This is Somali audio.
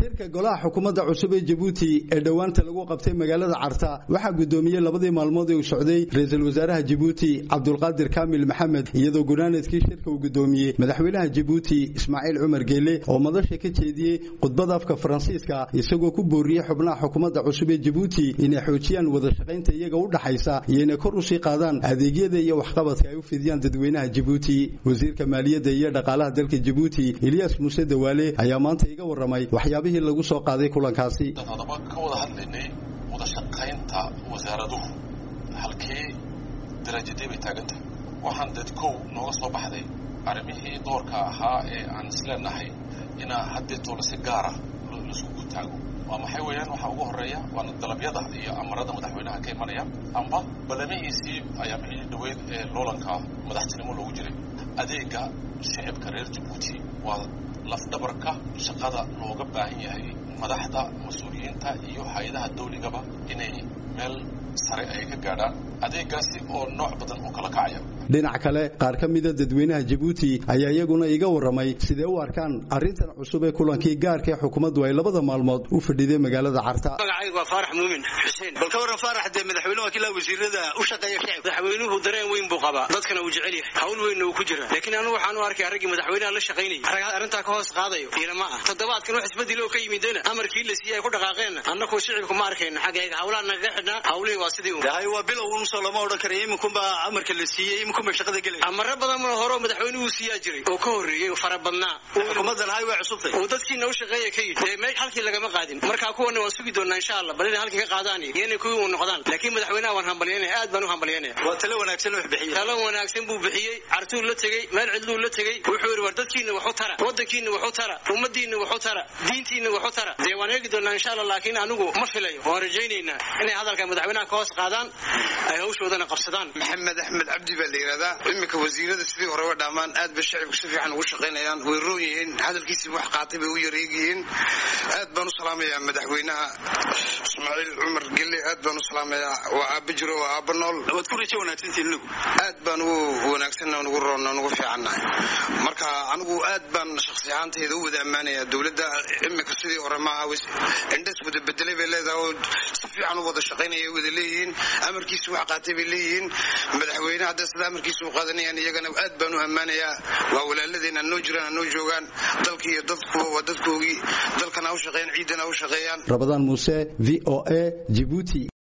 shirka golaha xukuumadda cusub ee jabuuti ee dhowaanta lagu qabtay magaalada carta waxaa gudoomiyey labadii maalmood ee uu socday ra-iisul wasaaraha jabuuti cabdulqaadir kaamil maxamed iyadoo gunaanadkii shirka uu gudoomiyey madaxweynaha jabuuti ismaaciil cumar geele oo madasha ka jeediyey khudbada afka faransiiska isagoo ku booriyey xubnaha xukuumadda cusub ee jabuuti inay xoojiyaan wada shaqaynta iyaga u dhaxaysa iyo inay kor usii qaadaan adeegyada iyo waxqabadka ay u fidiyaan dadweynaha jabuuti wasiirka maaliyadda iyo dhaqaalaha dalka jabuuti eliyas muuse dawaale ayaa maanta iga warramay waxyaabihii lagu soo qaaday kulankaasi haddaba ka wada hadlaynay wada shaqaynta wasaaraduhu halkee darajadee bay taagantahay waxaan dad kow nooga soo baxday arrimihii doorka ahaa ee aan isleenahay inaa haddeetoola si gaara laiskugu taago waa maxay weeyaan waxaa ugu horreeya waana dalabyada iyo amarada madaxweynaha ka imanaya amba balamihiisii ayaa mixii dhaweyd ee loolanka madaxtinimo loogu jiray adeega shicibka reer jabuuti waa lafdhabarka shaqada looga baahan yahay madaxda mas-uuliyiinta iyo hay-adaha dawligaba inay meel sare ay ka gaadhaan adeegaasi oo nooc badan oo kala kacaya dhinac kale qaar ka mida dadweynaha jabuuti ayaa iyaguna iga warramay sidee u arkaan arrintan cusub ee kulankii gaarka ee xukuumaddu ay labada maalmood u fadhiday magaalada carta magacaygu waa faarax muumin xuseen bal ka warran faarax dee madaxweynuhu waa kilaa wasiirada u shaqeeya shicib madaxweynuhu dareen weyn buu qabaa dadkana uu jecel yahay hawl weynna uu ku jira laakiin anigu waxaan u arkay raggii madaxweynaha la shaqaynayay arrintaa ka hoos qaadayo iyana ma ah toddobaadkan wax isbedelo ka yimidena amarkii la siiyey ay ku dhaqaaqeenna annagu shicibku ma arkayno xaggayga hawlaha nagaga xidhnaa hawlihii waa sidii dahay waa bilow unsoo lama odhan karayo iminkunbaa amarka la siiyey iminkunbay shaqada gelaya amaro badan hore madaxweynuhu siiyaa jiray oo ka horreeyey fara badnaa xukuumadan hay waa cusubtay oo dadkiina u shaqeeya ka yidhi dee meel halkii lagama qaadin markaa kuwana waan sugi doonaa insha allah bal inay halkii ka qaadaan iyo inay kuwii u noqdaan laakiin madaxweynaha waan hambalyanaya aad baan u hambalyanaya waa talo wanaagsan wax bixiyey talo wanaagsan buu bixiyey cartuu la tegey meel cidluu la tegey wuxuu yidhi war dadkiina waxu tara waddankiina waxu tara ummadiina waxu tara diintiina waxu tara dee waan eegi doonaa insha allah laakiin anigu ma filayo waan rajaynaynaa inay hadalka madaxweynaha ka hoos qaadaan ay hawshoodana qabsadaan maxamed axmed cabdi baa la yidhahdaa iminka wasiirada sidii horeba dhammaan aad bay shacibku si fiican ugu shaqaynayaan way roon yihiin hadalkiisiiba wax qaatay bay u yareegyihiin aad baan u salaamayaa madaxweynaha ismaaciil cumar gelle aad baan u salaamayaa waa aaba jiro waa aaba nool waad ku rajo wanaagsantiin anigu aad baan ugu wanaagsanna ugu roonna ugu fiicannahay marka anigu aad baan shakhsi ahaantayda u wada ammaanayaa dowladda iminka sidii hore maaha indhas wada bedelay bay leedahay oo si fiican u wada shaqaynaya wada leeyihiin amarkiisi wax qaatay bay leeyihiin madaxweyne hadda sida amarkiisa u qaadanayaan iyagana aad baan u ammaanayaa waa walaaladeen anoo jiraan anoo joogaan dalka iyo dadkuba waa dadkoogii dalkana u shaqeeyaan ciidana u shaqeeyaan rabadaan muuse v o a jibuuti